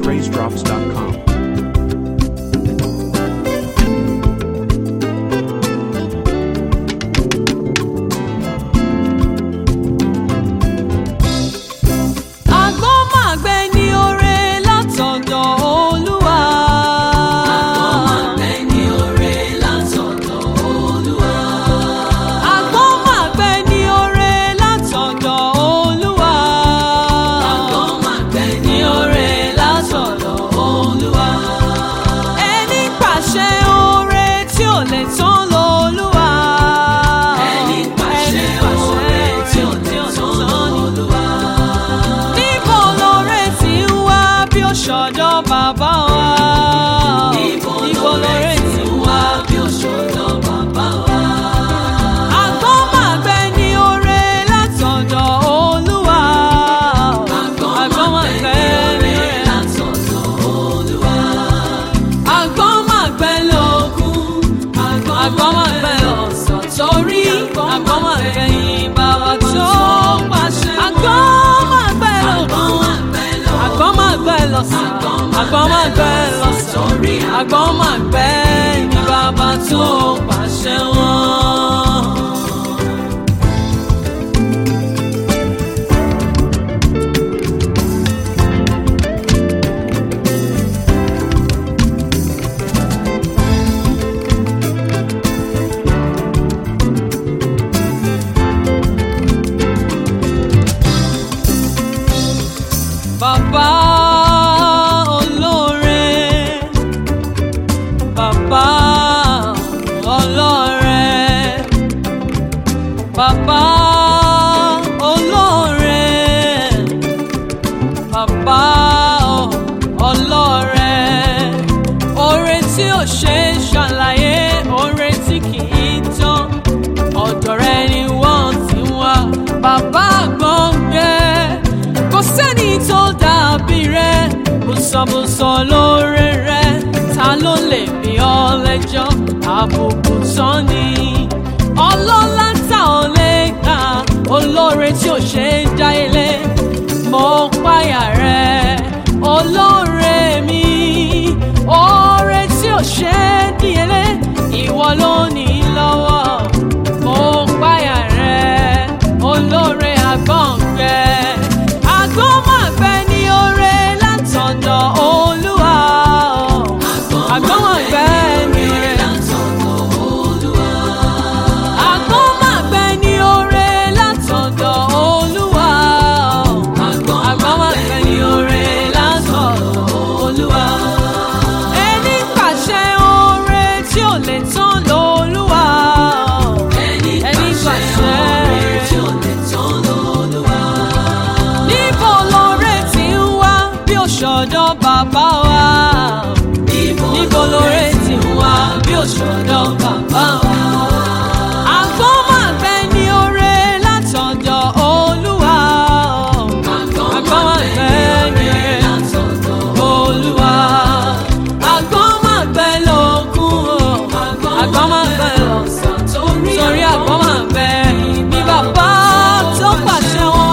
PraiseDrops.com. Àgbọ́n máa gbẹ ní oore látọ̀dọ̀ Olúwa. Àgbọ́n máa gbẹ ní oore látọ̀dọ̀ Olúwa. Ẹni pàṣẹ oore tí ò lè tán lọ́lúwa. Ẹni pàṣẹ oore tí ò lè tán lọ́lúwa. Níbo lóore ti ń wá bí ó ṣọ̀dọ̀ bàbá wa? Níbo lóore ti ń wá bí ó ṣọ̀dọ̀ bàbá wa? Àgbọ́n máa gbẹ ní oore látọ̀dọ̀ Olúwa. Àgbọ́n máa gbẹ ní oore látọ̀dọ̀ Olúwa. Àgbọ́n máa gbẹ lógún. Àgbọ́n máa gbẹ lọ́sàn torí àgbọ́n máa gbẹ yín bàbá tó pàṣẹ. Àgbọ́n máa gbẹ lógún. Àgbọ́n máa gbẹ lọ́sàn. Àgbọ́n máa gbẹ lọ́sàn torí àgbọ́n máa gbẹ ní bàbá tó pàṣẹ wọn. Bàbá olóore, bàbá ọlọ́rẹ, bàbá olóore, bàbá ọlọ́rẹ, oore tí ò ṣe é ṣàlàyé, oore tí kì í tán, ọ̀dọ̀ rẹ ni wọ́n ti wá, bàbá gbọ̀ngbẹ́ kò sẹ́ni tó dàbí rẹ̀ bùsọ̀bùsọ̀ lóore rẹ̀ ta ló lè bí ọ lẹ́jọ́ àbùkù tán ni ọlọ́lá tá ò lè gbà olóore tí ò ṣe é dá ilé mo páyà rẹ̀ olóore mi oore tí ò ṣe é díyelé ìwọ ló ní lọ́wọ́ mo páyà rẹ̀ olóore àgbọ̀ngbẹ́ àgbọ̀n máa gbẹ ní oore látọ̀dọ̀ olúwa àgbọ̀n máa gbẹ ní oore àgbọ̀n máa gbẹ ní oore látọ̀dọ̀ olúwa àgbọ̀n máa gbẹ ní oore látọ̀dọ̀ olúwa ẹni pàṣẹ oore tí ò lè tán lolúwa ẹni pàṣẹ oore tí ò lè tán lolúwa níbo lóore ti ń wá bí òṣòdọ̀ bàbá wa. níbo lóore ti ń wá bí òṣòdọ̀ bàbá wa. àgbọ̀n máa gbẹ ní oore látọ̀dọ̀ olúwa. àgbọ̀n máa gbẹ ní oore látọ̀dọ̀ olúwa. àgbọ̀n máa gbẹ lógún o. àgbọ̀n máa gbẹ lọ́sàn torí àgbọ̀n máa gbẹ ní bàbá tó pàṣẹ wọn.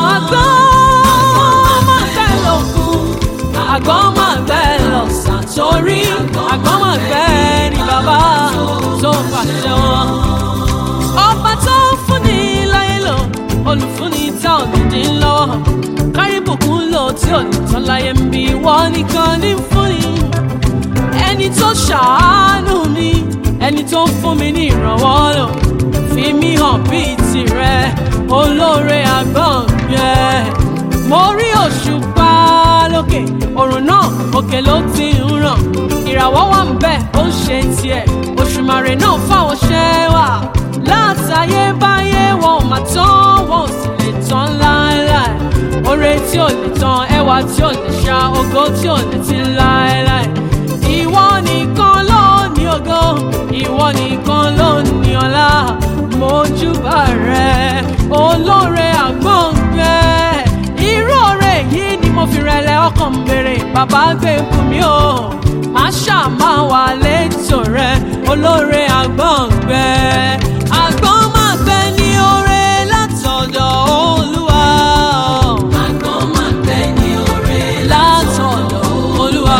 àgbọ̀n máa gbẹ lógún. àgbọ̀n máa gbẹ lọ́sàn torí àgbọ̀n máa gbẹ ní bàbá tó pàṣẹ wọn. ọba tó ń fúnni láyé lò olùfúnni tá ò ní dín lọ́wọ́ kárí bùkún lò tí ò ní tán láyé ń bí wọ́n nìkan ní fúnni ẹni tó ṣàánú mi ẹni tó ń fún mi ní ìrànwọ́ lò fi mí hàn bíi tirẹ̀ olóore àgbọ̀ngbẹ́ mo rí òṣùpá lókè òrùn náà òkè ló ti ń ràn ìràwọ̀ wà ń bẹ̀ ó ń ṣe tiẹ̀ òṣùmàrè náà fáwọn ṣẹ́ wà látayébáyé wọn ò mà tán wọn ò sì lè tán láéláé oore tí ò lè tán ẹwà tí ò lè ṣá ògo tí ò lè ti láéláé ìwọ nìkan ló ní ògo ìwọ nìkan ló ní ọlá mojúbà rẹ olóore àgbọ̀ngbẹ́ irú oore yìí ni mo fi rẹlẹ̀ ọkàn ń béèrè bàbá gbé fún mi o má ṣàmà wà létò rẹ olóore àgbọ̀ngbẹ́ àgbọ̀n máa gbẹ ní oore látọ̀dọ̀ olúwa. àgbọ̀n máa gbẹ ní oore látọ̀dọ̀ olúwa.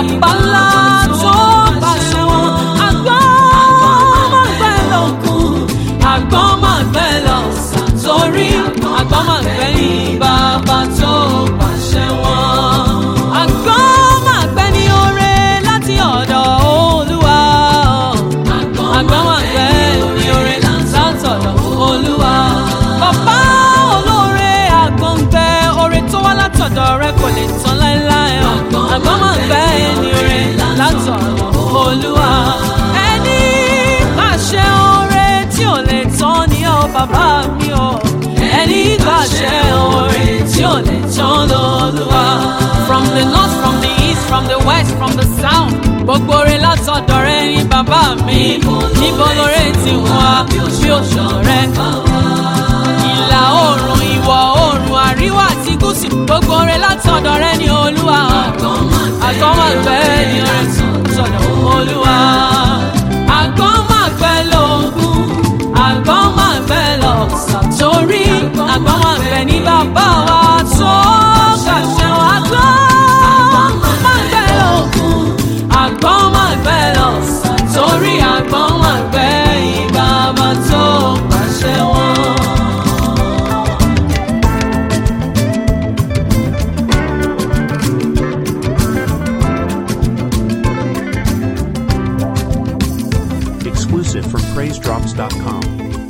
bàbá ńlá tó pàṣẹ wọn. àgbọn máa gbẹ lókun àgbọn máa gbẹ lọ́sà torí àgbọn máa gbẹ ní bàbá tó pàṣẹ wọn. àgbọn máa gbẹ ní oore láti ọ̀dọ̀ olúwa. àgbọn máa gbẹ ní oore látọ̀dọ̀ olúwa. bàbá olóore àgbọn gbẹ oore tó wá látọ̀dọ̀ rẹ kò lè tán láéláé. àgbọn máa gbẹ ní oore látọ̀dọ̀ olúwa. ẹni pàṣẹ oore tí ò lè tán ni ó bàbá mi o. ẹni pàṣẹ oore tí ò lè tán lọ́lúwa. from the north from the east from the west from the south gbogbo oore látọ̀dọ̀ rẹ ní bàbá mi. níbo lóore ti wá bí òṣù rẹ. ìlà oòrùn ìwọ̀ oòrùn àríwá àti gúúsù gbogbo oore látọ̀dọ̀ rẹ ní olúwa. àgọ́ máa gbẹ́ ní oore látọ̀dọ̀ olúwa. àgọ́ máa gbẹ́ lógún àgọ́ máa gbẹ́ lọ́sàn torí àgọ́ máa gbẹ́ ní bàbá wa tó kàṣẹ wọn. àgọ́ máa gbẹ́ lógún àgọ́ máa gbẹ́ lọ́sàn torí àgọ́ máa gbẹ́ ní bàbá tó kàṣẹ wọn. Exclusive from PraiseDrops.com.